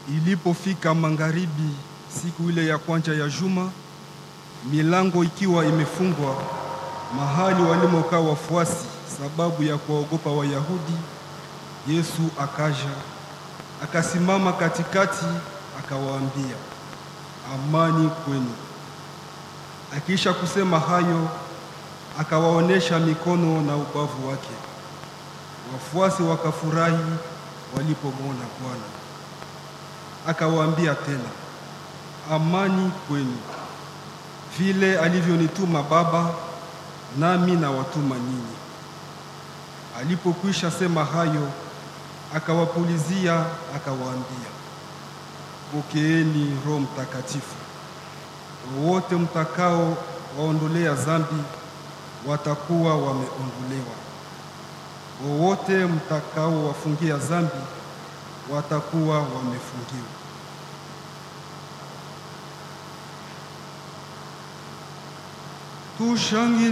Ilipofika magharibi siku ile ya kwanza ya juma, milango ikiwa imefungwa mahali walimokaa wafuasi, sababu ya kuwaogopa Wayahudi, Yesu akaja akasimama katikati, akawaambia, amani kwenu. Akiisha kusema hayo, akawaonesha mikono na ubavu wake. Wafuasi wakafurahi walipomwona Bwana. Akawaambia tena, amani kwenu. Vile alivyonituma Baba, nami nawatuma ninyi. Alipokwisha sema hayo, akawapulizia, akawaambia, pokeeni Roho Mtakatifu. Wowote mtakao waondolea dhambi watakuwa wameondolewa, wowote mtakao wafungia dhambi watakuwa wamefungiwa. Tushangilie.